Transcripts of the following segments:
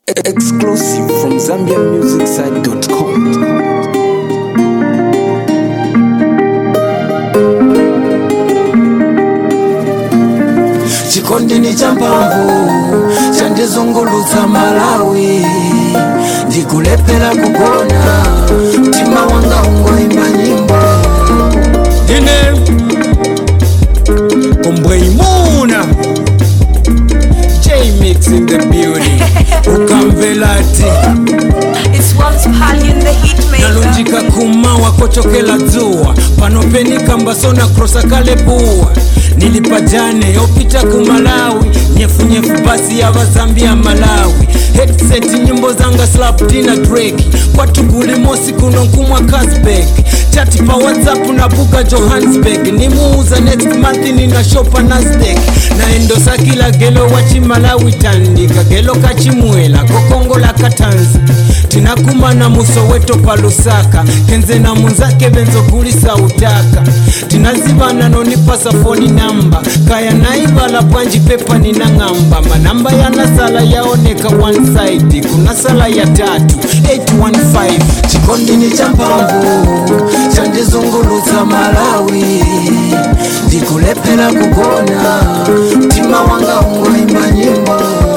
Exclusive from ZambianMusicSite.com. chikondini cha mphamvu chandizungulutsa malawi ndikulephera kugona mtima wanga ungoimba nyimbo Dine Kombweimuna J-Mix in the building Ukamvelati It's once Palion the hitmaker. nalunjika kumawa kochokela dzuwa panopenika mbasona krosa kale buwa nilipajane opita ku malawi nyefunyefu basi ya vazambia malawi headset nyimbo zanga slaptina drake kwatuguli mosi kuno nkumwa casbek chati pa whatsapp na buka johannesburg nimuuza next month nina shopa nasdek naendosa kila gelo wachimalawi tandika gelo kachimwela kokongola katanzi tinakumana musoweto pa lusaka kenze na munzake benzogulisa utaka tinazivana nonipasa foni namba kaya naivala panji pepa ninang'amba manamba yanasala yaoneka one side kuna sala ya tatu 815 chikondini cha mphamvu chandizungulutsa malawi ndikulephera kugona mtima wanga ungoimba nyimbo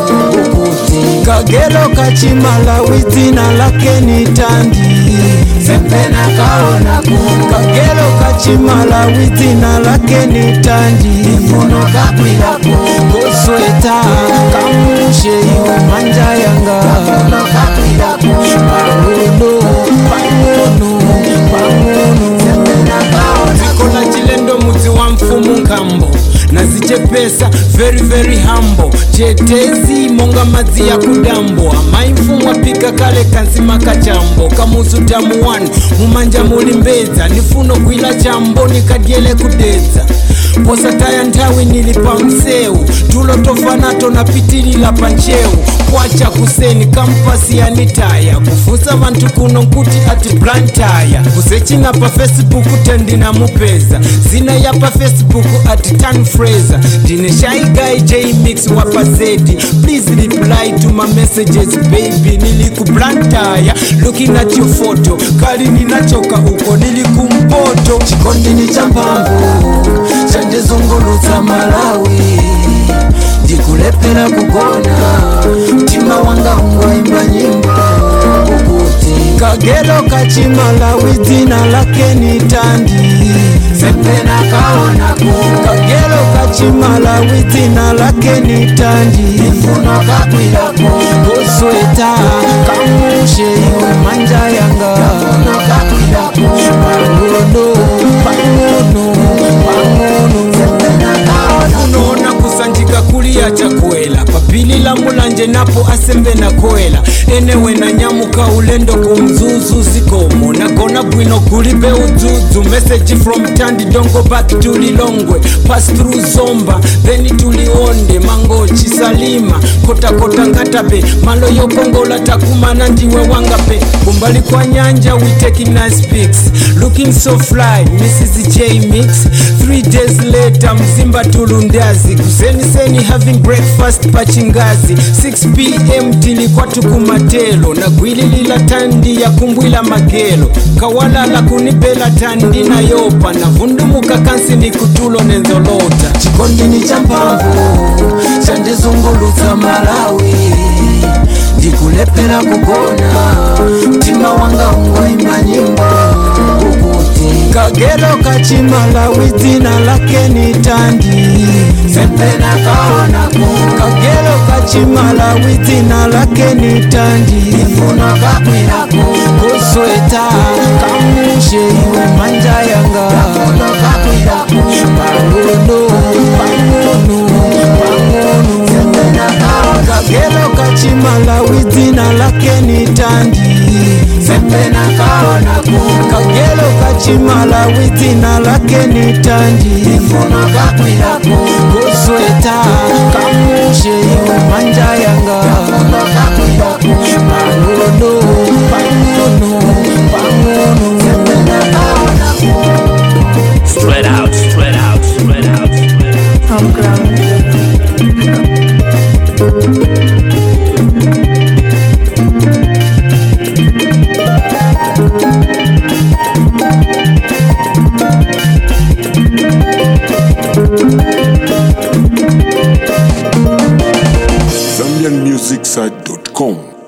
ukuti kagelo kachimalawi dzina lake ni tandi sempena kaonaku kagelo kachimalawi dzina lake ni tandi funo kakwiraku kosweta kamushe iwe manja yanga funo kakwiraku pang'ono pang'ono pang'ono sempena kaonaku dziko la chilendo mudzi wa mfumu nkambo nazichepesa very very humble chetezi monga madzi ya kudambo amai mfumu apika kale kansima kachambo kamuzu tamu 1 mumanja muli mbedza nifuno gwila chambo nikadyele kudedza posataya nthawi nili pa msewu tulo tofanato napitilila pa nchewu kwacha kuseni kampasi yanitaya kufunsa vanthu kuno nkuti ati blantaya kusechina pa facebook tendina mupeza zina ya pa facebook ati tan fraser ndine shaigai jmix wa pazedi please reply to my messages baby nili ku blantaya looking at your photo kali ninachoka uko nili kumpoto chikondini cha mphamvu chandizungulutsa malawi ndikulephera kugona mtima wanga ungoimba nyimbo ukuti kagelo kachimalawi dzina lake ni tandi sempena kaonaku kagelo kachimalawi dzina lake ni tandi funo kakwiraku kosweta kamushe iwe manja yanga funo kakwiraku pang'ono pang'ono pang'ono sempena kaonaku unoona kusanjika kuliya chakwela papili la mulanje napo asembe na kwela enewe na nyamuka ulendo kumzuzu zikomo nagona bwino kulibe udzudzu message from tandi dongo back to lilongwe pass through zomba then tulionde mangochi salima kotakota ngatabe malo yokongola takumana ndiwe wangape kumbali kwa nyanja we taking nice pics looking so fly mrs j mix three days later mzimba tulundazi kuseniseni having breakfast pachingazi 6 pm tilikuwa tukumatelo na gwili lila tandi ya kumbwila magelo kawalala kunipela tandi na yopa na vundumuka kansi ni kutulo nenzolota chikondini cha mphamvu chandizungulutsa malawi ndikulephera kugona mtima wanga ungoimba nyimbo ukuti kagelo kachimalawi dzina lake ni tandi sempena kaonaku kagelo kachimalawi dzina lake ni tandi funo kakwiraku kosweta kamushe iwe manja yanga funo kakwiraku pang'ono pang'ono pang'ono sempena kaonaku kagelo kachimalawi dzina lake ni tandi sempena kaonaku kagelo kachimalawi dzina lake ni tandi funo kakwiraku kosweta kamushe iwe manja yanga funo kakwiraku pang'ono pang'ono pang'ono sempena kaonaku Spread out, spread out, spread out, spread out. From ground. musicsearch.com